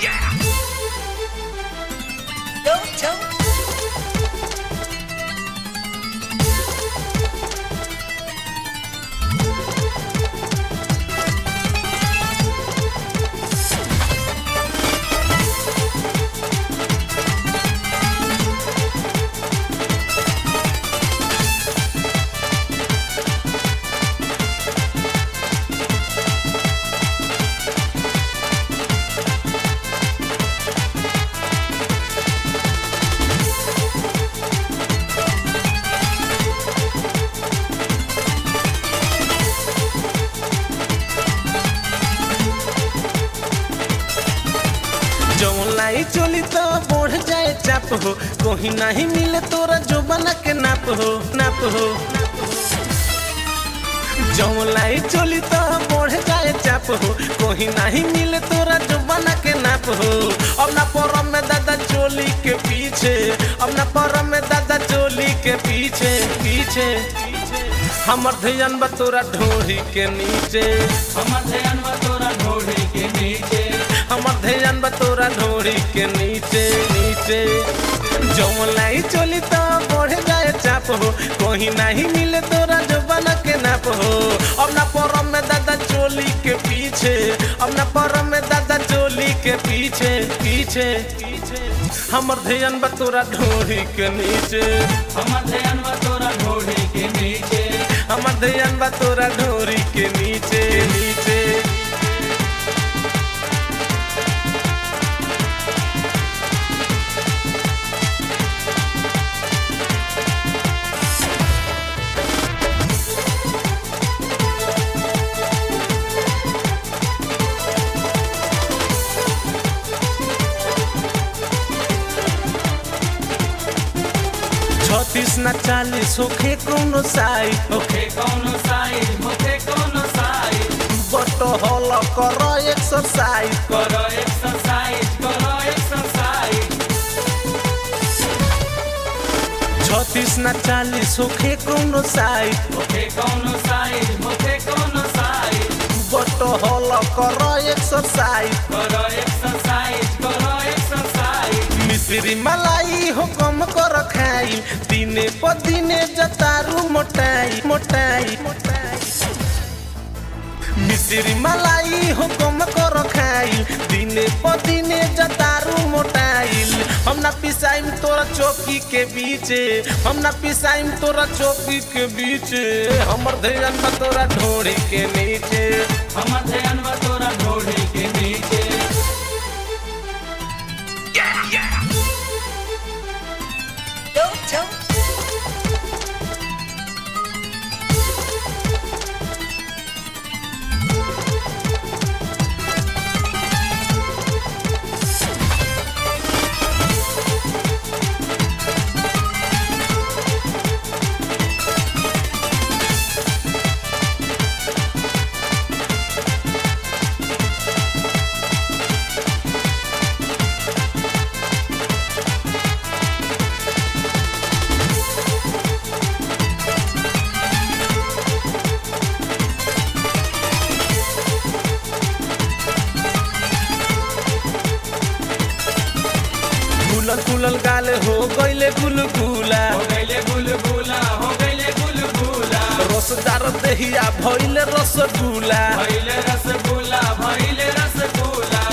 Don't don't. जौन लाई चोली तो बढ़ जाए चाप हो कहीं नहीं मिले तोरा जो बना के नाप हो नाप हो जौन लाई चोली तो बढ़ जाए चाप हो कहीं नहीं मिले तोरा जो बना के नाप हो अब ना परम में दादा चोली के पीछे अब ना परम में दादा चोली के पीछे पीछे हमर ध्यान बा तोरा ढोरी के नीचे हमर ध्यान बा तोरा ढोढ़ी के नीचे हमर ध्यान बा तोरा ढोरी के नीचे नीचे जौन लाई चोली तो बढ़ जाए चाप हो कहीं नहीं मिले तोरा जो बना के नाप हो अब ना परम में दादा चोली के पीछे अब ना परम में दादा चोली के पीछे पीछे हमर ध्यान बा तोरा ढोरी के नीचे हमर ध्यान बा तोरा ढोढ़ी के नीचे हमर ध्यान बा तोरा ढोरी के नीचे नीचे छत्तीस न चालीस होखे कोनो साई होखे कौनो साइज होखे कौनो साइज बट हल कर एक्सरसाइज करो एक्सरसाइज करो एक्सरसाइज छत्तीस न चालीस होखे कोनो साई होखे कौनो साइज होखे कौनो साइज बट हल कर एक्सरसाइज करो एक्सरसाइज करो एक्सरसाइज मिश्री मलाई हो कम कर खाई दिने प दिने जतारू मोटाई मोटाई मिश्री मलाई हो कम कर खाई दिने प दिने जतारू मोटाइल हम ना पिसाइम तोरा चौकी के बीचे हम ना पिसाइम तोरा चौकी के बीचे हमर ध्यान बा तोरा ढोरी के नीचे हमर ध्यान बा तोरा ढोढ़ी के नीचे Don't don't. फूलल फूलल गाल हो गईले गुलगुला हो गईले गुलगुला हो गईले गुलगुला रसदार दहिया भइले रसगुल्ला भइले रसगुल्ला भइले रसगुल्ला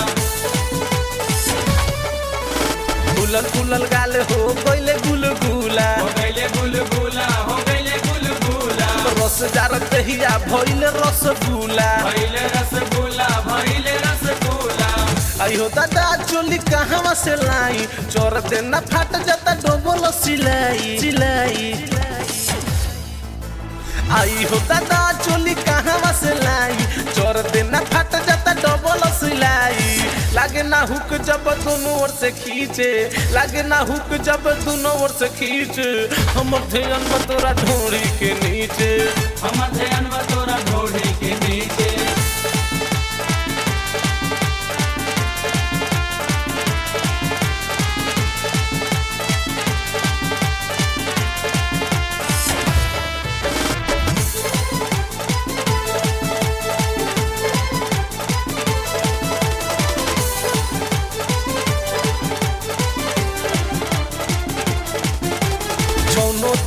फूलल फूलल गाल हो गईले गुलगुला हो गईले गुलगुला हो गईले गुलगुला रसदार दहिया भइले रसगुल्ला भइले रसगुल्ला भइले रसगुल्ला आई हो दादा चोली कहवा से लाई चोर देना फाट जाता डोबल सिलाई सिलाई आई हो दादा चोली कहवा से लाई चोर देना फाट जाता डबल सिलाई लागे ना हुक जब दोनों ओर से खींचे लागे ना हुक जब दोनों ओर से खींचे हम ध्यान बा तोरा ढोरी के नीचे हमर ध्यान बा तोरा ढोढ़ी के नीचे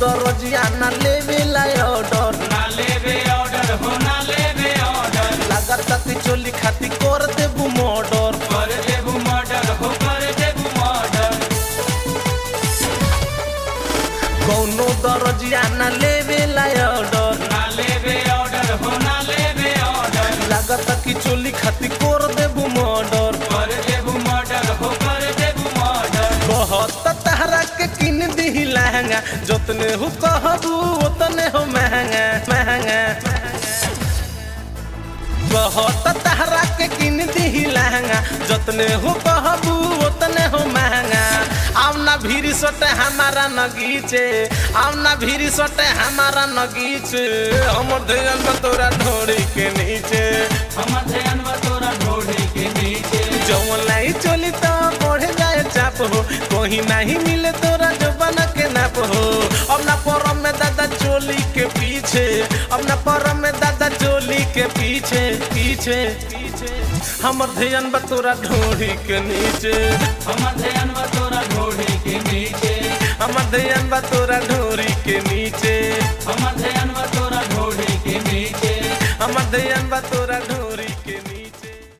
दरजिया ना लेवेला ऑर्डर ना लेवे ऑर्डर हो ना लेवे ऑर्डर लागता कि चोली खाती कर देबू मर्डर कर देबू मर्डर हो कर देबू मर्डर कौनो दरजिया ना लेवेला ऑर्डर ना लेवे ऑर्डर हो ना लेवे ऑर्डर लागता कि चोली खाती कर देबू मर्डर कर देबू मर्डर हो कर देबू मर्डर बहुत तहरा के किन दी लहंगा जोतने हो कहबू उतने हो महंगा महंगा बहुत तहरा के किन दी लहंगा जोतने हो कहबू उतने हो महंगा आव ना भीरी सोटे हमारा नगीचे आव ना भीरी सोटे हमारा नगीचे हमर ध्यान बा तोरा ढोरी के नीचे हम ध्यान बा तोरा ढोढ़ी के नीचे जौन लाई चोली तो बढ़ जाए चाप हो कहीं नहीं मिले तोरा जो बना के नाप हो अब ना परम में दादा चोली के पीछे अब ना परम में दादा चोली के पीछे पीछे पीछे हमर ध्यान बा तोरा ढोरी के नीचे हम ध्यान बा तोरा ढोढ़ी के नीचे हमर ध्यान बा तोरा ढोरी के नीचे